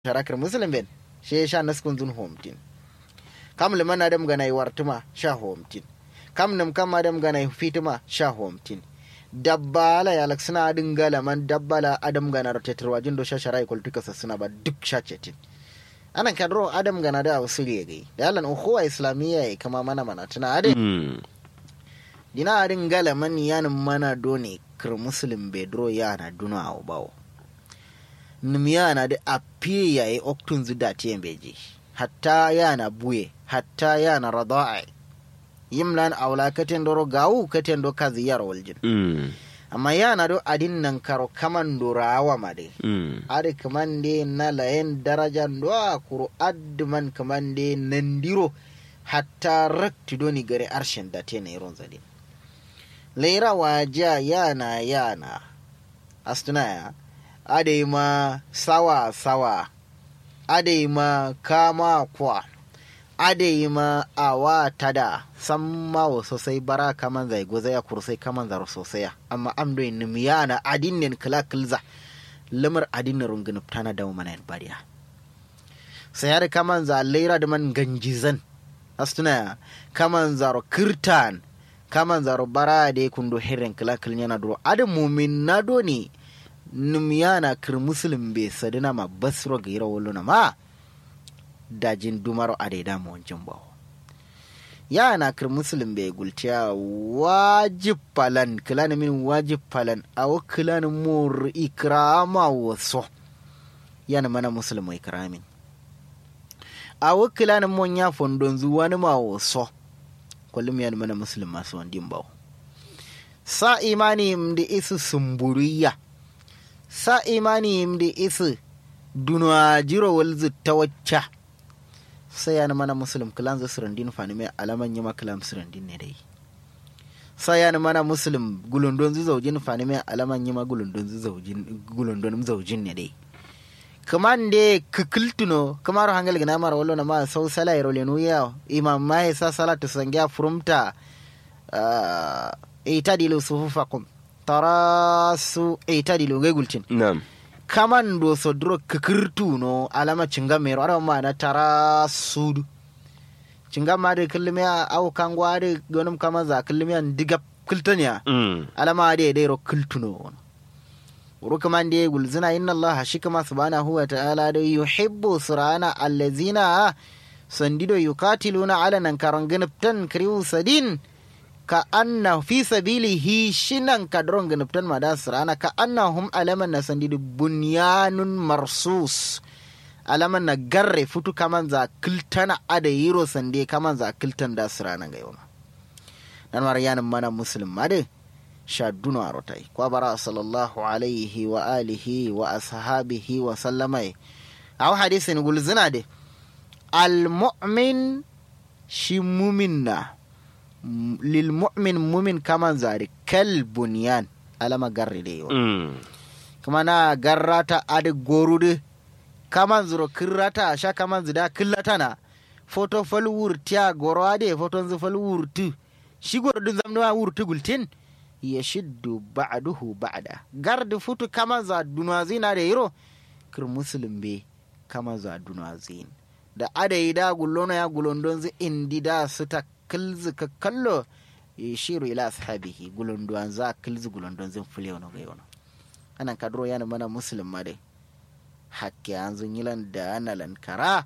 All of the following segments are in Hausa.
sharakar muslim ben she sha naskun zun homtin kam liman adam gana yi wartuma sha homtin kam nam kam adam gana yi fituma sha homtin dabbala ya laksina adin galaman dabbala adam gana rotetarwa jin do sha sharai kultuka sassuna ba duk sha cetin anan kadro adam gana da wasu gai da yalan ukhuwa islamiyya ya kama mana mana tuna adin dina adin galaman yanin mana doni kir muslim bedro yana duna a bawo nim yana da a fiye yayi oktun zu da tiyan beji hatta yana buye hatta yana rada'a yimlan aula katen doro gawu katen do kazi yar waljin amma yana do adin nan karo kaman do rawa made ade kaman de na layen daraja do kuro adman kaman de nandiro hatta rakti do ni gare arshen da te ne ron zadin leira waja yana yana astuna ya ade ma sawa sawa ade ma kama kwa ade ma awa tada san mawo sosai bara kaman zai goza ya kursai kaman zaro sosai amma amdo in miyana adinin kala kilza lamar adinin rungin tana da mana yan bariya sai har kaman za laira da man ganjizan astuna kaman zaro kirtan kaman zaro bara da kundo hirin kala kilnyana duro adin mumin na do ne numyana kir muslim be sadina ma basro gira woluna ma dajin dumaro adeda mo jimbawo yana kir muslim be gultiya wajib palan kilani min wajib palan awo kilani mur ikrama waso yana mana muslim mo ikramin awo kilani mo nya fondon zuwani ma waso kullum yana mana muslim masu wandin bawo sa imani mdi isu sumburiya sa imani mdi isi dunwa jiro walzu ta wacce sai yana mana muslim kilan zu surandin fani mai alaman yi makalam surandin ne dai sai yana mana muslim gulundon zu zaujin fani mai alaman yi ma gulundon zu zaujin gulundon zaujin ne dai kaman de kikiltuno kamar hangal gina mara wallo na ma sau sala yaro lenu ya imam mai sa salatu sangya furumta ita dilu sufufakum tarasu itadilu ngegultin Naam. kaman do sodro kikirtu no alama cinga mero ara ma na tarasudu cinga ma de kilme au kangwa de gonum kama za kilme an diga kiltanya Mm. alama de de ro kiltuno uru kaman de gulzina inna allah shikama subhanahu wa ta'ala de yuhibbu surana allazina sandido yukatiluna ala nan karanganaptan kriu sadin ka anna fi sabilihi shinan kadron ganaptan madas rana ka annahum alaman na sandidu bunyanun marsus alaman na garre futu kaman za kiltana ada yiro sande kaman za kiltan da sirana ga yau nan mar yanin mana muslim made sha duno arotai kwa bara sallallahu alaihi wa alihi wa ashabihi wa sallamai aw hadisin gulzina de al mu'min shi mumin na lil mu'min mumin kaman zari kal bunyan alama garri de yo Mm. kuma na garrata adi gorude kaman zuro kirrata sha kaman zida killata na foto fal wurtiya goro ade foto zu fal wurtu shi goro dun zamna wurtu gultin ya shiddu ba'duhu ba'da gardi futu kaman za dunwazina da yiro kir muslim be kaman za dunwazin da ade da gullono ya gulondon zi indi da su ta kilzi ka kallo yashiru ila ashabihi gulondon za kilzi gulondon zin fule wani ga yono anan kadro yana mana muslim ma dai hakke an zun yilan da ana lankara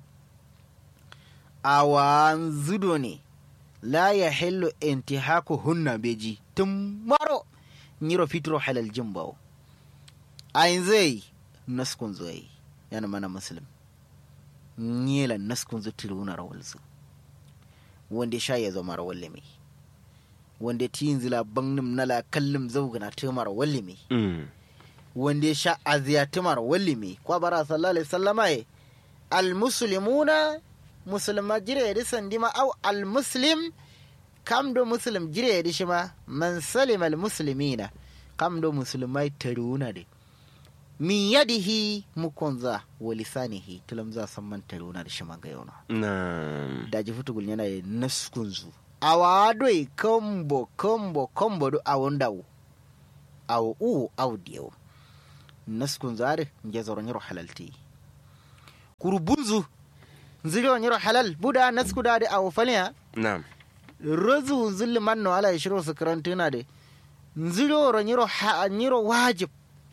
awan zudo ne la ya hillu intihaku hunna beji tun maro nyiro fitro halal jimbawo ayin zai naskun zai yana mana muslim nyelan naskun zu tiruna rawalzu wanda sha ya zama rawal limi wanda tiyin zila bangnim nala kallim zaugana tumar wallimi Mm. wanda ya sha aziyatimar wallimi kwa bara sallallahu alaihi sallama ye almuslimuna musulma jire yadi sandima au almuslim kam do muslim jire yadi shima man salima almuslimina kam do musulmai taruna de min yadihi mukonza wa lisanihi tulamza samman taruna da shima ga yona Naam. daji futugul yana da naskunzu awa doi kombo kombo kombo do awon dawo awo u aw diyo naskun zare nge zoro nyiro halalti kurbunzu zilo nyiro halal buda naskuda de awo falya na'am rozu zulli manno ala ya shiro su karantuna de nzilo ro nyiro ha nyiro wajib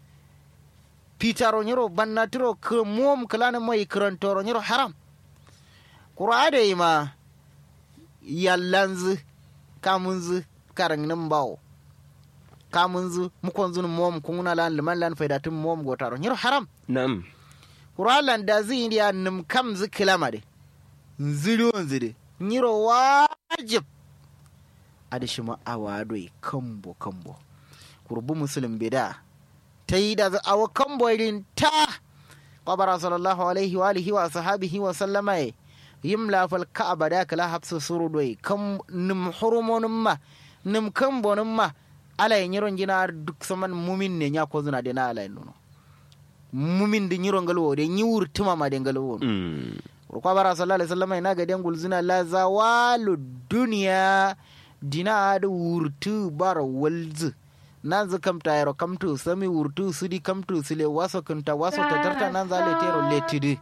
pitaro nyiro bannatiro k mom kalana mai karantoro nyiro haram qur'ade ma yallanzu kamunzu karangnin bawo kamunzu mukonzun mom kunguna lan liman lan faidatin mom gotaro nyiro haram na'am qur'an da zi indiya nim kam zu kilama de nzilo nzide nyiro wajib adi shima awadoi kambo kambo kurbu muslim bida ta yi da awa kambo irin ta kwabara sallallahu alaihi wa alihi wa sahabihi wa sallama ya yim lafal ka'aba da kala hafsa suru doi kam nim hurumonin ma nim kambonin ma ala yin yiron jina duk saman mumin ne ya ko zuna da na ala yin nuno mumin da yiron galwo da yi wurtuma ma da galwo Mm. kwa bara sallallahu alaihi wasallam ina ga dengul zina la zawalu dunya dina da wurtu bara walzu nan zu kamta yaro kamtu sami wurtu sudi kamtu sile waso kunta waso tatarta nan za le tero letidi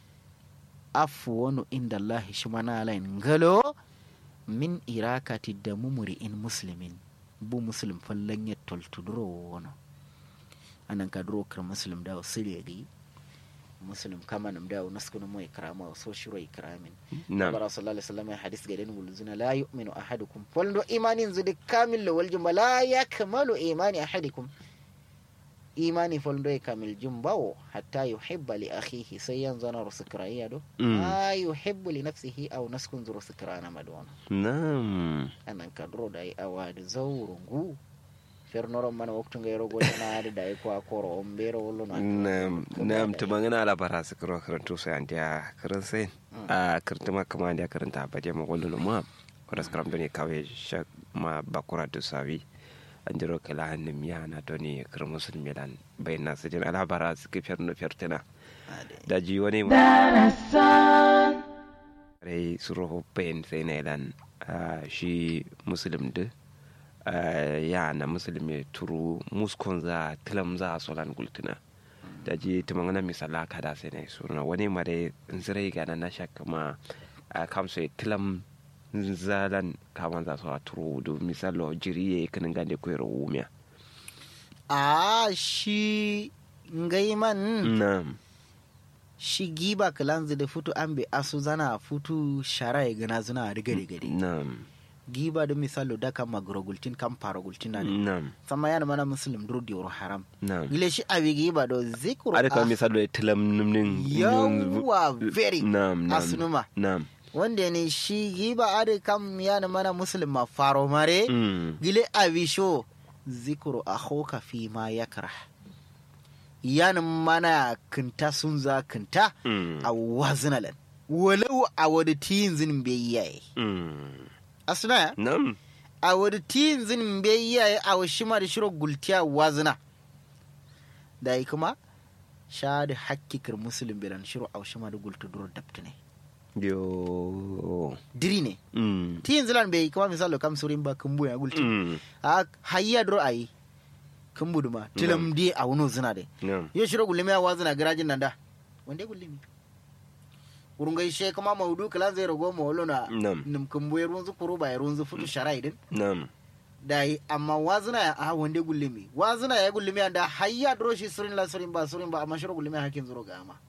afu wani inda Allah shi mana alain galo min irakati da mumuri in muslimin bu muslim fallan ya toltuduro wani anan ka duro kar muslim da wasiri gi muslim kama nam da naskunu mo ikrama wa so shiro ikramin na'am bara sallallahu alaihi wasallam hadis ga den wulzuna la yu'minu ahadukum faldo imanin zudi kamil wal jumba la yakmalu imani ahadikum imani faldo e kamil jumbawo hatta yuhibba li akhihi sai yanzu na rusukraiya do Mm. ma yuhibbu li nafsihi aw naskun zuru sukrana madona na'am anan kadro da yi awadi zawrungu fernoron mana waktu ngay rogo na ade da yi ko akoro on bero wollo no nam nam to mangana ala bara su kiro karantu sai an dia karan sai a karanta ma kama dia karanta ba dia ma gollo ma wala skram doni kawe shak ma bakura to sawi an jiro kala hannim ya na doni kar musulmi dan bayna su din ala bara su ke ferno fertena ade da ji wani rai suro bayan sai na dan shi muslim da ya na muslim ya turu muskon za tilam za solan gultuna da ji tumangana misala kada sai na suna wani mare zirai ga na shakka ma a kamsa tilam zalan kaman za su a turu da misalo jiri ya kanin gande koyar wumiya a shi ngaiman na'am shi giba kalanzu da futu an bi asu zana futu shara ya gana zuna a riga riga na'am giba da misalo da kan magurogultin kan paragultin na ne na'am sama yana mana muslim dur diwar haram na'am gile shi abi giba do zikru ada kan ah, misalo ya tilam nimnin yawa very na'am na'am asunuma na'am wanda ne shi giba ade kam yana mana muslim ma faro mare Mm. gile abi sho zikru akhoka fi ma yakrah yana mana kinta sun za kinta Mm. a wazinalan walau a wadda tiyin zinin bai yaye Mm. asuna Nam. a wadda tiyin zinin bai yaye a wa shima da shiro gultiya wazina da yi kuma sha da hakkikar musulun bilan shiro a wa shima da gulta duro dabta ne Yo. diri ne Mm. tiyin zilan bai kuma misalo kam surin ba kumbu ya gulti Mm. a hayya duro a yi kumbu duma tilam di a wuno zina de Nam. yo shiro gulmi a wazina garajin nan da wanda gulmi urungai she kuma maudu kala zai rago ma wolo na Nam. nim kumbu ya runzu kuru ba ya runzu futu shara idin Nam. da yi amma wazina ya a wanda gulmi wazina ya gulmi da hayya duro shi surin la surin ba surin ba amma shiro gulmi hakin zuro ga ama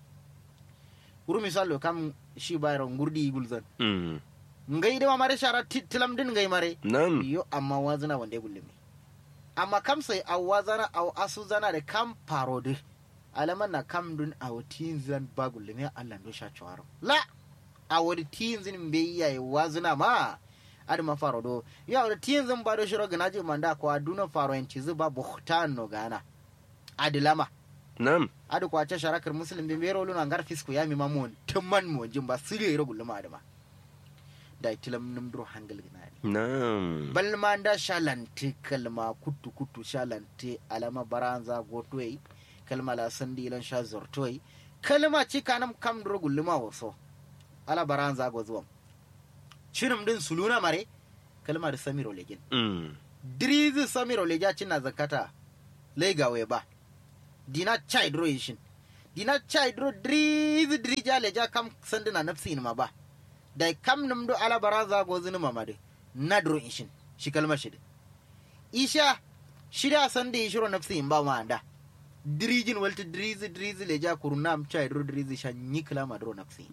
uru misalo kam shi bayro ngurdi gulzan Mm. ngai de mare shara ti- tilam din ngai mare Nam. yo amma wazina wanda gulmi amma kam sai a wazana a asu zana da kam parode alaman na kam dun a watin zan ba gulmi Allah do sha chawaro la a wadi tin zin be yayi wazina ma adi ma faro do ya wadi tin zin ba do shiro ganaji manda ko aduna faro en cizu ba buhtan no gana adi lama Nam. adi ko acha sharakar muslim be bero luna ngar fisku ya mi mamon tumman mo jimba sire ro gulma adama da itilam num dro hangal ginani Nam. balma da shalanti kalma kutu kutu shalanti alama baranza gotoyi kalma la sandi lan sha zortoyi kalma ci kanam kam dro gulluma waso ala baranza go zuwam shirim din suluna mare kalma da samiro legin Mm. dirizi samiro leja cinna zakata lega we ba dina chai dro yishin dina chai dro driz drija leja kam sandina nafsi ma ba da kam num do ala baraza go zini mamade na dro ishin shi kalma shi isha shida sande ishiro nafsi in ba ma anda dirijin walta dirizi dirizi leja kurunam chai dro dirizi sha nyikla ma dro nafsi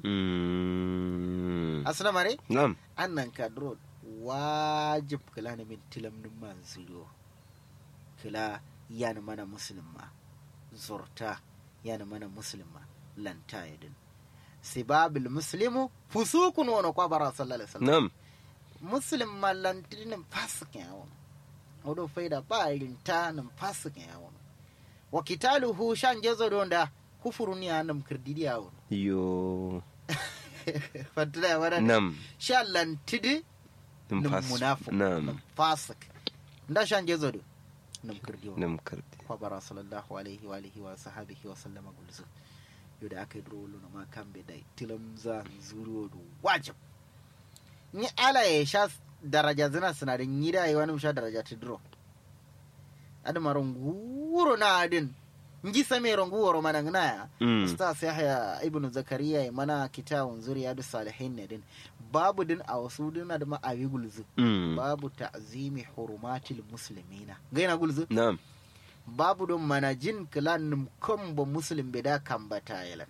Mm. asna mare Nam. annan ka dro wajib kala ne min tilam num man zuro kala yana mana musulma zurta yana mana musulma lanta yadin sibabil muslimu fusukun wani kwa bara sallallahu alaihi wasallam Nam. muslim ma lantinin fasikin yawon wadda faida ba irin ta nan fasikin yawon wa kitaluhu shan gezo don da kufurun ya nan kirdidi yawon Yo. fantana ya wadda Nam. shan lantidi Nam nan fas- munafik Nam. nan fasik da shan gezo do nan kirdi yawon Nam kardi. kwa bara sallallahu alaihi wa alihi wa sahabihi wa sallama gulzu yau da aka yi duro na ma kan bai da tilam za zuru da wajib ni ala ya sha daraja zina sinadin yi da yi wani sha daraja ta duro adama runguro na adin ngi same runguro mana ngana ya Mm. ustaz yahya ibnu zakariya ya mana kitabun zuriya da salihin ne din babu din a wasu dina da ma'awi gulzu Mm. babu ta'zimi hurumatil muslimina gaina gulzu Nam. babu don mana jin kilan kan ba muslim bida kan ba tayilan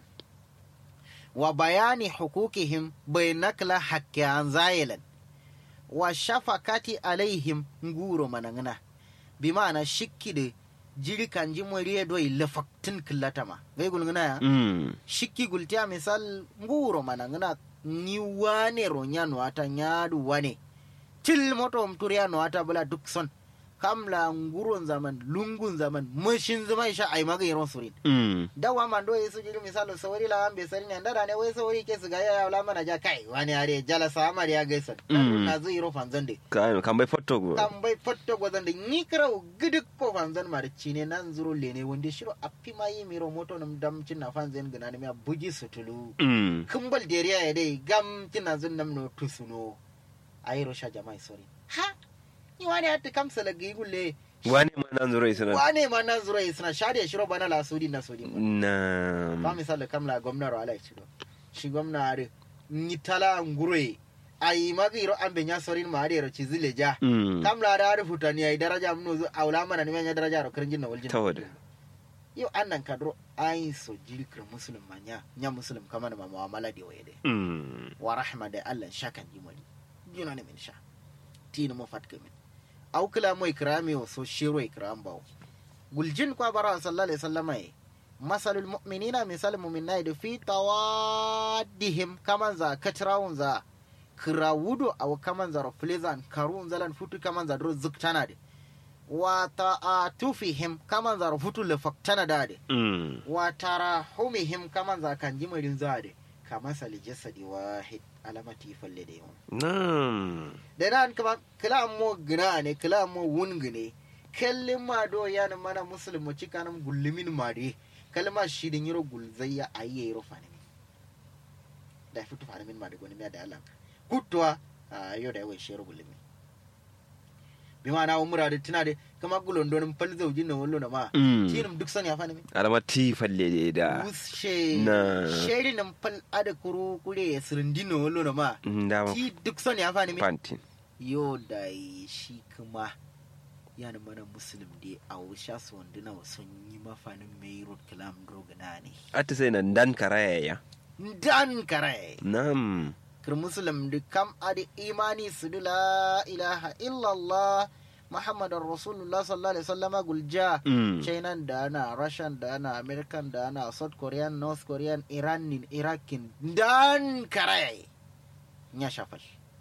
wa bayani hukukihim bai nakla hakkiyan zayilan wa shafakati alaihim nguro manangana bi ma'ana shikki da jiri kan ji moriye doi lafaktin killatama gai gulguna ya Mm. shikki gultiya misal nguro manangana ni wane ro nyanu ata nyadu wane til moto mturiya no ata bula duk son kamla nguron zaman lungun zaman mashin zaman sha ai maga yaron surin Mm. dawa man do yesu jiri misalo sawari la ambe sari ne ndara ne wai sawari ke su ga ya la mana ja kai wani are jala sama ya gaisa Mm. na zai ro fanzan de Kan kan bai foto go. kan bai fatto gwazan da ni kira gidik ko fanzan ma da cine nan zuro lene wanda shiro appi ma yi miro moto nam dam cin na fanzan gana ne ya bugi sutulu Mm. kumbal deriya ya dai gam kina zun nam no tusuno ayiro sha jama'i sori ha ni wani hatta kamsa la gigulle Wani ma nan zuro isana. wane ma nan zura suna shade shiro bana la sudi na sudi ba Nam. misali kamla gwamna ro ala chiro shi gwamna are ni tala ngure ai magiro ambe nya sorin ma are ro chizile ja Mm. kamla da are futani ai daraja mun zo aula mana ni nya daraja ro kirjin na waljin Tawada. yo annan kadro ai so jilkir muslim manya nya muslim kama na muamala de waye de Mm. wa rahma da Allah shakan jimali juna ne min sha tini mo fatka min aw kila mo ikrami o so shiro ikram bawo guljin kwa bara sallallahu alaihi wasallam ai masalul mu'minina misal mu'minai da fi tawaddihim kaman za katrawun za kirawudo aw kaman za raflizan karun zalan futu kaman za dro zuktana de wa ta'atufihim kaman za futu le faktana da de Mm. wa tarahumihim kaman za kan jimarin za de kama sali jasadi wahid alamati falle da yawan Nam. da nan kama kila mo gina ne kila mo wungi ne kallin ma do yana mana musulmi cika nan gullumin ma de kalma shi din yiro gulzayya ayye yiro fane min da fitu fane min ma da goni da Allah kutwa a yo da yawan shi yiro gullumi bi ma na umura da tuna da kama gulon donin fal zaujin na wallo na ma Mm. tinum duk sani ya fane min Alama ti falle da. Ushe Na. sheri nan fal ada kuru kure sirindi na wallo na ma Ndama ti duk sani ya fane min pantin. yo da shi kuma yana mana musulun da a wusha su wanduna sun yi mafanin mai road kalam drogana ne Ata sai nan dan karaya ya. dan kare Nam. kir musulun da kam adi imani su da la ilaha illallah muhammadun rasulullah sallallahu alaihi wasallama gulja Mm. china da ana russian da ana american da ana south korean north korean iranin irakin dan kare ya shafal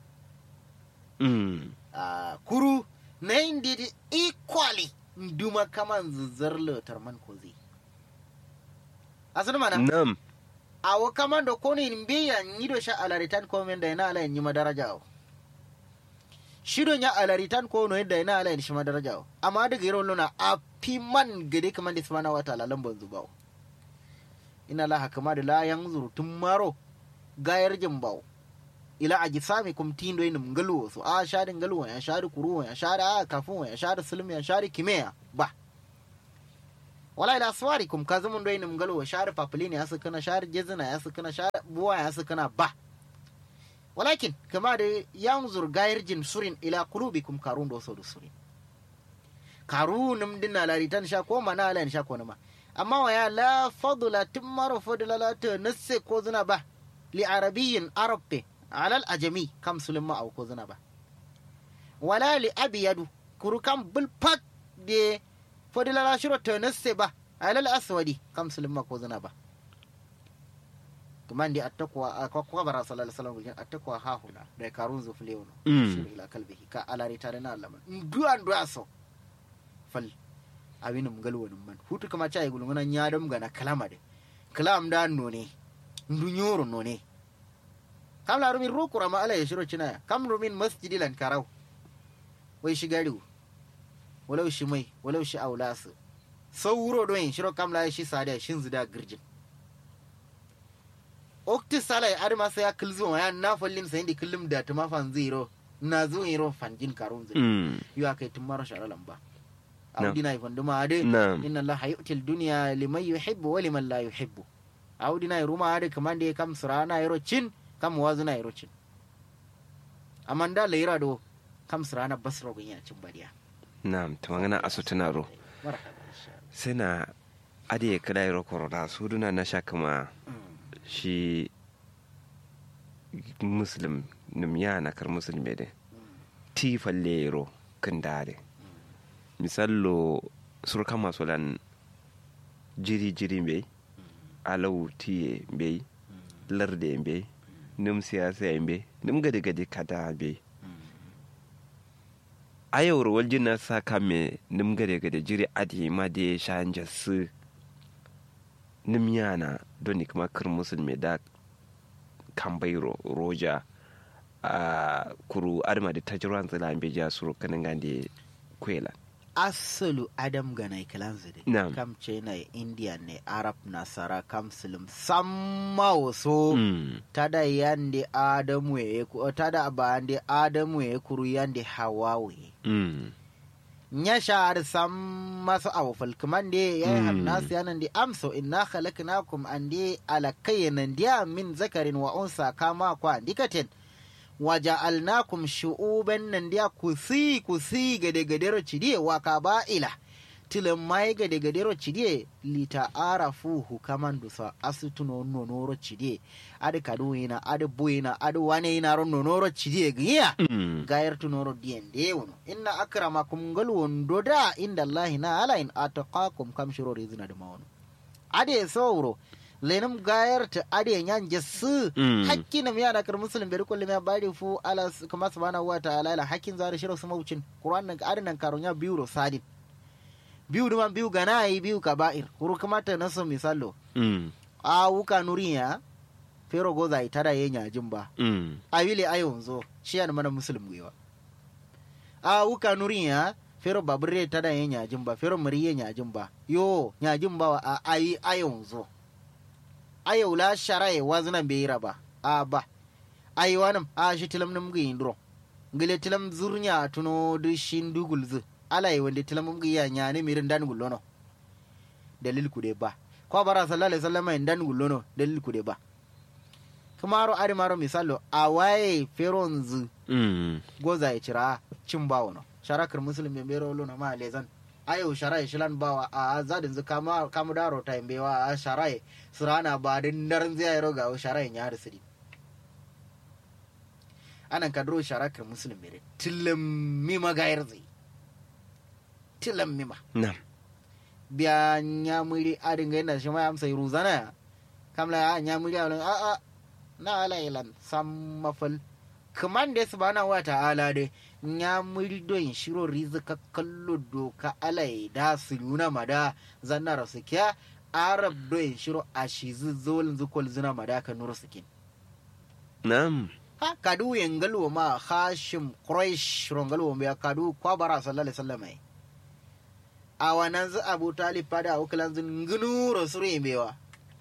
Mm. a kuru na yin daidai equally duma kaman zuzzar lotar man ko zai asali mana Nam. a wa kaman da kone in biya yi do sha alaritan komen da yana alayin yi madaraja o shidon ya alaritan ko no yadda yana alayin shi madaraja o amma daga yi luna a fi man gade kaman da subhanahu wata lalan ban zuba o ina la hakama da la yan zurtun maro gayar jimbawo ila a gisami kum tindo inum ngaluwo so a shari ngaluwo ya shari kuruwo ya shari a kafin ya shari sulmi ya shari kimeya ba wala ila aswarikum kazumun doyin mgalo wa shar papulini ya sukuna shar jezina ya sukuna shar buwa ya sukuna ba walakin kama da yanzur gayirjin surin ila qulubikum karun do so surin karunum dinna laritan sha ko mana ala sha ko nama amma wa ya la fadla timmaro fadla la ta nasse ko zina ba li arabiyyin arabbe ala al ajami kam sulma au ko zina ba wala li abiyadu kuru kam bil pak de fadla la shiro ta nasse ba ala al aswadi kam sulma ko zina ba tumandi attakwa kwa kwa bara sallallahu alaihi wasallam attakwa ha huna da karun zufle wono Mm. shiro ila kalbihi ka alari tare na allama duan duaso fal awinum galwonin man hutu kama cha igulu ngana nyadam gana kalama de kalam da none ndu nyoro none kam la rumin ro kurama ala ya shiro cina kam rumin masjidi lan karau wai shi gariu walau shi mai walau shi aulasu sauro don shiro kam la shi sadiya shin zida girjin okti salai adama sai ya kilzo ya na fallin sai di kullum da tuma fan zero na zo yiro fanjin karun zai Mm. yu aka yi tun mara shara lamba Na'am. audi na ifan duma ade Na'am. inna allaha yu'til dunya liman yuhibbu wa liman la yuhibbu audi na ruma ade kaman da kam surana yiro cin kam wazu na yiro cin amanda leira do kam surana basro gunya cin badiya Na'am, ta magana asu tunaro. marhaba insha Sai na ade kada yaro korona su duna na sha kama Allah. shi muslim nim yana kar musulmi de ti falle yaro kan dare misallo surka masu lan jiri jiri be alau tiye be larde be nim siyasa be nim gade gade kada be ayawar waljin na sa kame nim gade gade jiri adi ma de shanja su nim yana don ni kuma kir musulmi da kambai ro roja a kuru adama da tajirwan zila be ja suru kanin gande kwela asalu adam ganai kalanzu de Na'am. kam china india ne arab nasara kam muslim samma waso Mm. tada yande adamu ye ku tada abande adamu ye kuru yande hawawe Mm. nya shar sam masu awfal kaman de ya Mm. hamnas yanan de amso inna khalaqnakum ande ala kaynan dia min zakarin wa unsa kama kwa dikaten waja'alnakum shu'uban nan dia kusi kusi gade gadero cidie wa kaba'ila tilin mai gade gadero cidie lita arafuhu kaman dusa asituno nonoro cidie adi kaduina adi buina adi wane ina ron nonoro cidie giya Mm. gayar tunoro diyan de wono inna akramakum gal wondo da inda allahi na ala in ataqakum kam shiro rizina da mawono ade sauro lenum gayar ta ade nyan jassu Mm. hakki nam ya da kar muslim ber kullu ya bari fu ala s- kama subhanahu wa ta'ala la hakkin zare shiro su maucin qur'an nan adan nan karonya biyu ro sadin biyu duma biyu ganai biyu kaba'ir kuru kamata naso misalo Mm. a wuka nuriya fero goza itada yenya jimba Mm. awile ayonzo shiyani mana muslim gwiwa a wuka nuriya fero babure tada ye nyajin ba fero mariye nyajin ba yo nyajin ba wa a ayi ayonzo ayo la sharaye wazna beira ba a ba ayi wanam a shi tilam nam gi indro ngile tilam zurnya tuno du shin dugul zu alai wande tilam mum gi ya nyane mirin dan gullono dalil ku de ba ko bara sallallahu alaihi wasallam en dan gullono dalil ku de ba kamaro ari maro misalo a waye feronzu Mm. goza ya cira cin bawo no sharakar musulmi bai bero lona ma lezan ayo sharai shilan bawa a zadin zu kama kamu daro ta bewa a sharai surana ba din daren zai ro ga sharai ya har siri anan kadro sharakar musulmi bai tilam mi magayar zai tilam mi ma Nam. biya nyamuri adin ga yana shi ma amsa ruzana kamla a nyamuri a a a na ala ilan sam mafal kaman da subhanahu wa ta'ala de nyamuri don shiro rizika kallo doka alai da su nuna mada zanna rasu kya arab don shiro a shi zolin zukol zina mada ka nuru sukin Nam. ha kadu yengalwo ma hashim quraish rongalwo ya kadu kwa bara sallallahu alaihi wasallam ai a wannan zu abu talib fada ukulan zun ngunu rasuru yimbewa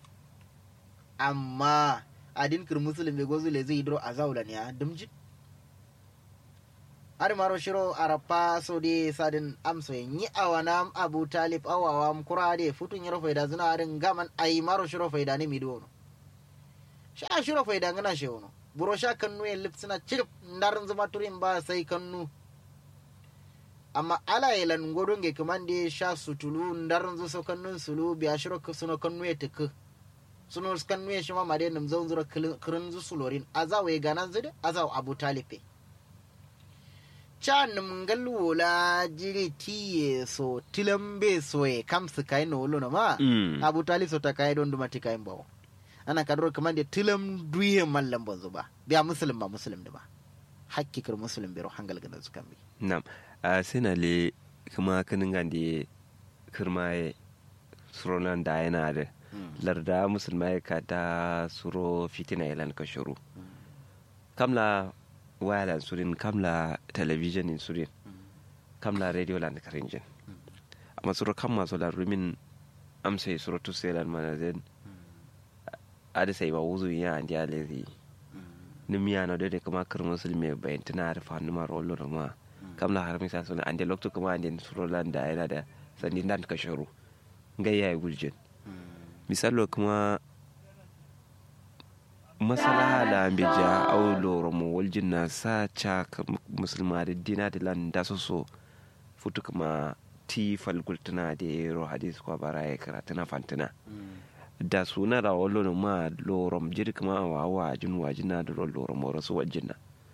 amma adin kir muslim be gozu le zai dro azawla ne a dumji har maro shiro arapa so de sadin amso yi awana abu talib awawa kura de futun yaro faida zuna arin gaman ai maro shiro faida ne mido no sha shiro faida ngana she wono buro sha kannu en lipsina chirp ndarin zuma turin ba sai kannu amma ala yelan godonge kamande sha sutulu ndarin zu so kannun sulu biya shiro suno kannu ya tuku suno kannu ya shima made nam zon zura kirin zu sulorin azawe ganan zude azaw abu talibe can ngal wola jiri tiye so tilambe so e kam su kai no lo ma Mm. abu talib so ta kai don duma ti kai bawo ana kadro kaman de tilam duye mallam bonzo ba biya muslim ba muslim da ba hakkikar muslim biro hangal gana su kan bi nam a sina le kuma kanin gande kirmaye suronan da yana da larda musulmai ka da suro fitina ilan ka shuru kamla wayalan surin kamla television in surin kamla radio lan karinjin amma suro kam maso la rumin amsai suro tu selan mana zen ada sai ba wuzu ya andi alezi nimiya na dede kuma kir musulmi bayan tana da fanu ma rollo da ma kamla har misa suna ande lokto kuma ande suro lan da yana da sandi dan ka shuru ngayya guljin misalo kuma masalaha la ambija au loro mo waljin na sa cha ka musulma da dina da lan da so so futu kuma ti falgultuna da ro hadis kwa bara ya karatu na fantina da suna da wallo no ma lorom jiri kuma wa wa jin wajina da lorom mo rasu wajina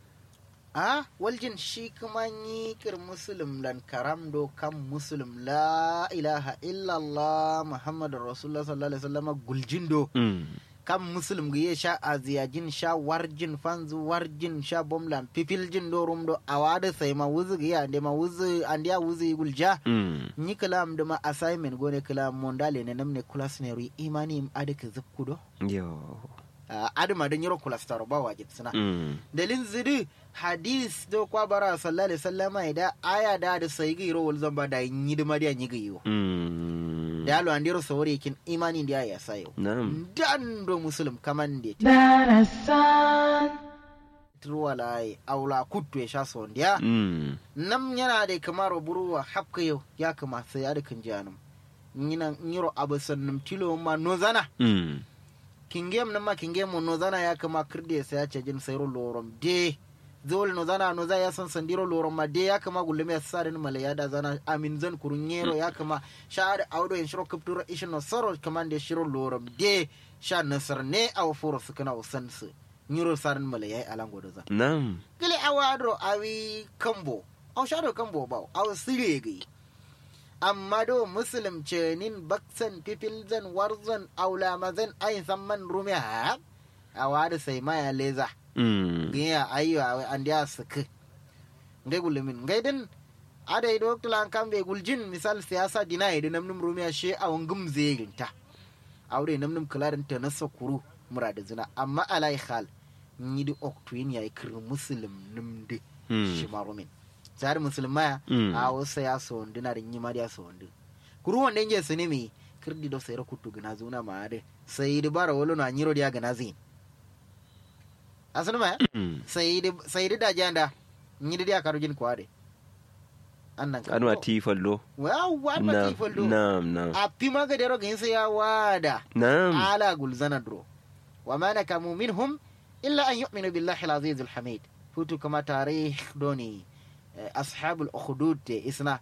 a waljin shi kuma yi kir muslim lan karam do kam muslim la ilaha illallah muhammadur rasulullah sallallahu alaihi wasallam guljin do kam muslim ga sha aziyajin sha warjin fanzu warjin sha bomlan pipiljin do rum do awada sai ma wuzu ga ande ma wuzu ande ya wuzu gulja ni kalam da ma assignment gone kalam mondale ne namne class ne ri imani im adaka zakkudo yo adama don yiro kulastaro ba wajib suna dalin zidi hadis do kwa bara sallallahu alaihi wasallama ida aya da da sai ga yiro wal zamba da yi da mariya yi ga yiwo da yalo an diro sawore kin imani da ya sayo na'am dan do muslim kaman de darasan turwalai aula kuttu ya sha son dia nam yana da kamar buruwa hapka yau ya kama sai ya da kan janum yinan yiro abasan tilo ma nozana kingem nama kingem mo nozana ya kama kirde sai ya ce jin sayro lorom de zol nozana noza ya san sandiro lorom ma de ya kama gulle ya sare ni mala ya da zana amin zan kurunyero ya kama shar audo en shiro kaptura ishin no soro kamande shiro lorom de sha nasar ne aw furo sukana usansu nyiro sarin mala ya alango da za na'am gile awadro awi kambo aw shado kambo ba aw sire gai amma do muslim ce nin baksan pipilzan warzan aula mazan ayin samman rumiya a wada sai maya leza gaya ayo an dia suke ngai gulumin ngai din ada ido tulan kan be guljin misal siyasa dina ido namnum rumiya she a wangum zeginta aure namnum kularin ta na sakuru murada zina amma alai khal ni di oktuin ya ikir muslim numde shi marumin tsari musulmaya a wasu ya sondu na rinyi ma ya sondu kuru wanda inge su ne mai kirdi do sayar kutu gana zuna ma ade sai di bara wolo na nyiro dia gana zin asunu ma sai di sai di da janda nyidi dia karujin kwade annan ka anwa ti fallo wa wa ma ti fallo na'am na'am a pi ma ga dero gin sai ya wada na'am ala gulzana dro wa ma nakamu minhum illa an yu'minu billahi al-aziz al-hamid futu kama tarikh doni ashabul ukhdud te isna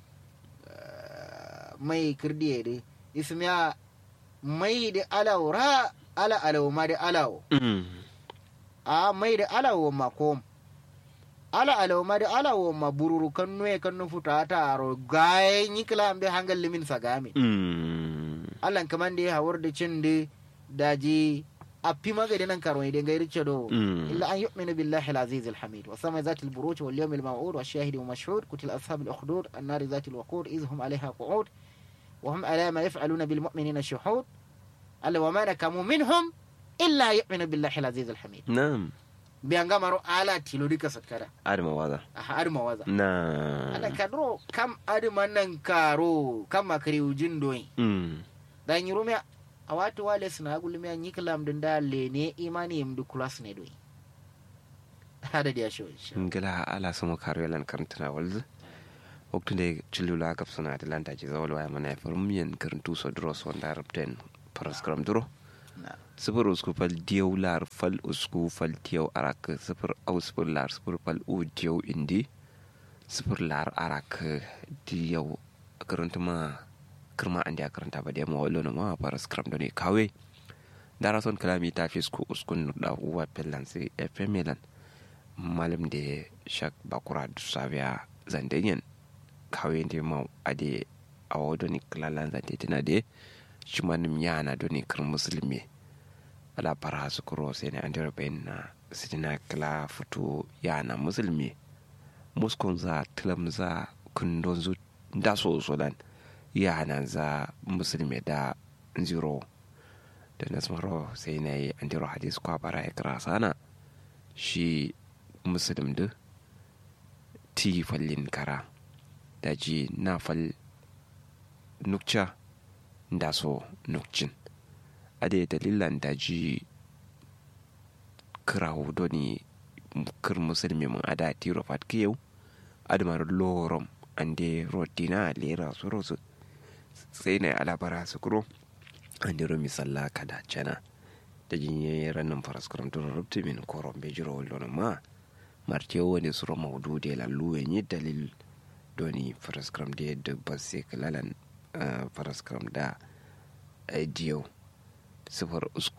mai kirdiye de ismiya mai da alaw ra ala alaw ma da alaw a mai da alaw ma kom ala alaw ma da alaw ma bururu kan nuye kan nu futa ta aro gaye ni kala ambe hangal limin sagami Allah kaman da hawar da cin da daji أبي ما قد ننكر ويدين غير تشدو إلا أن يؤمن بالله العزيز الحميد وسمى ذات البروج واليوم الموعود والشاهد ومشهود قتل أصحاب الأخدود النار ذات الوقود إذ هم عليها قعود وهم على ما يفعلون بالمؤمنين شهود ألا وما نكموا منهم إلا يؤمن بالله العزيز الحميد نعم بيانغا مرو على تيلو ديكا سكرا أرمى وضع أها أرمى وضع نعم أنا كدرو كم أرمى ننكارو كم أكريو جندوين داين يرومي a watu wale suna gulmi an yi kalam din da lene imani yim du kulas ne doi hada da shi insha ngila ala sama karo yalan karantana walzu waktu de chilula kap suna atlanta ji zawal waya mana farum yen karantu so dro so da rabten paraskram duro na sifir usku fal diyau lar fal usku fal diyau arak sifir au sifir lar sifir fal u diyau indi sifir lar arak diyau karanta ma kirma andi a karanta ba da ma walo na ma paraskram do ne kawe dara son kalami ta fi usku uskun da uwa pellan sai fm melan malam da shak bakura dusaviya zandenyen kawai da ma ade a wado ni klalan zante tana da shi manim yana do ni kar musulmi ala para su kuro sai ne an dira bayin na sidina kala fito yana musulmi muskon za tilam za kundon zu da so so dan yana za musulmi da zero da nasmaro sai na yi an dira hadis kwa bara ya kira sana shi musulm da ti fallin kara da ji na fal nukca da so nukcin ade dalilan da ji kirawo doni kir musulmi mun ada tiro fat kiyau admar lorom ande rotina lera su rosu sai na alabara su kuro ande romi salla kada cana da jinye ranin faraskuram duro rubti min koron bejiro wallon ma martiyo wani suro maudu de lallu yi dalil doni faraskram da yadda ba sai kalalan faraskram da diyo sifar usku